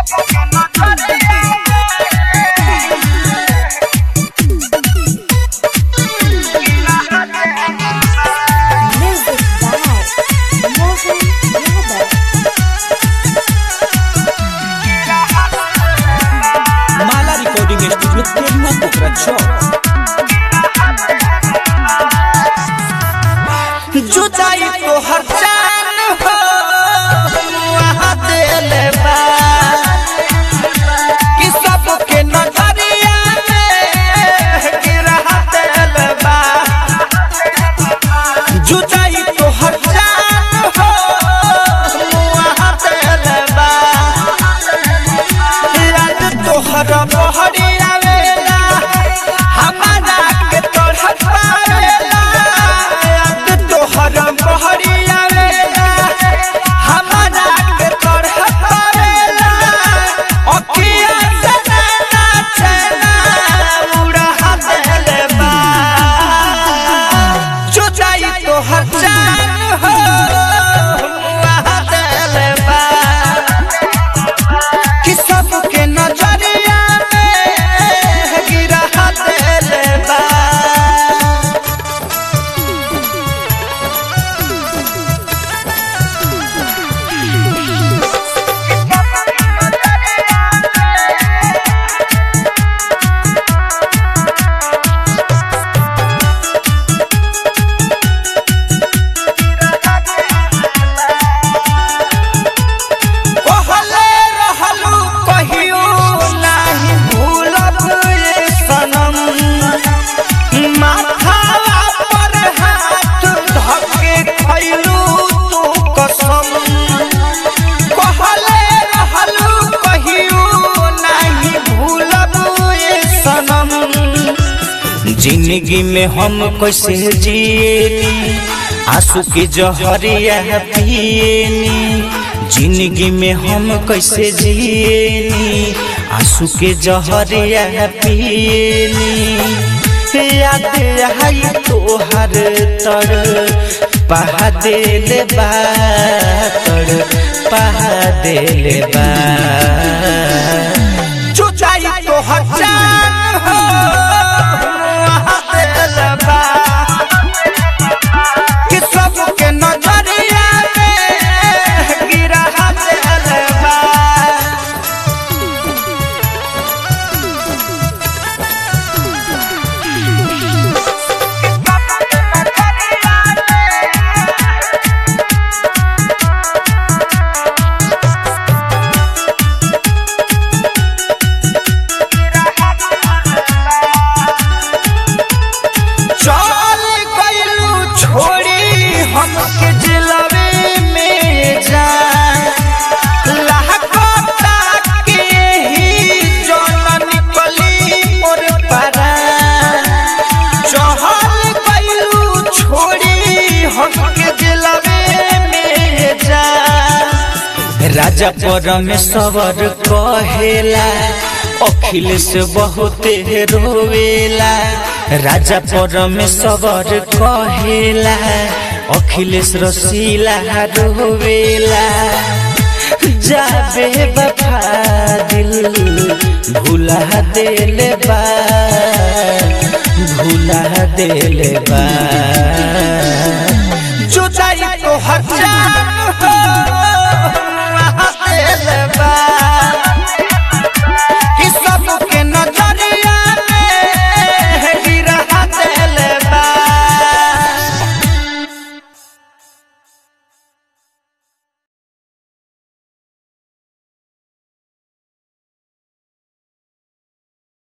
Music by Mohan Yadav. Mala recording studio Telua Pokhra चौक जुदाई तो हर जान हो वहाँ दिल बा कि सबके नजरिया में गिरा दिल बा जुदाई तो हर जान हो वहाँ दिल बा याद तोहर बहरी आवेला हमारा के तोहर पावेला याद तोहर बहरी आवेला हमारा के तोहर पावेला अखिया से ना चैना उड़ा देले बा जुदाई तोहर जान हो वहाँ देले बा कि सबके नजरिया में गिरा दिल बा कहले रहलू कहियो नाही भूलब ये सनम माथावा पर हाथ धके खैलू तू कसम कहले रहलू कहियो नाही भूलब ये सनम जिंदगी में हम कैसे जिएनी आंसू के जहरिया पिएनी जिंदगी में हम कैसे जिएनी आंसू के जहरिया पिएनी याद आई तोहर तर पहा देले बा तर पहा देले बा चुचाई तो हजान हो दिल बा कि सबके नजरिया में गिरा दिल बा चल गइलू छोड़ी हमके जिलवे में जा लहकता के ही जौन निकली मोर पारा चहल गइलू छोड़ी हमके जिलवे में जा राजा परमेश्वर कहेला अखिलेश बहुते रोवेला राजा परमेश्वर कहेला अखिलेश रसीला रोवेला जाबे बफा दिल भुला देले बा भुला देले बा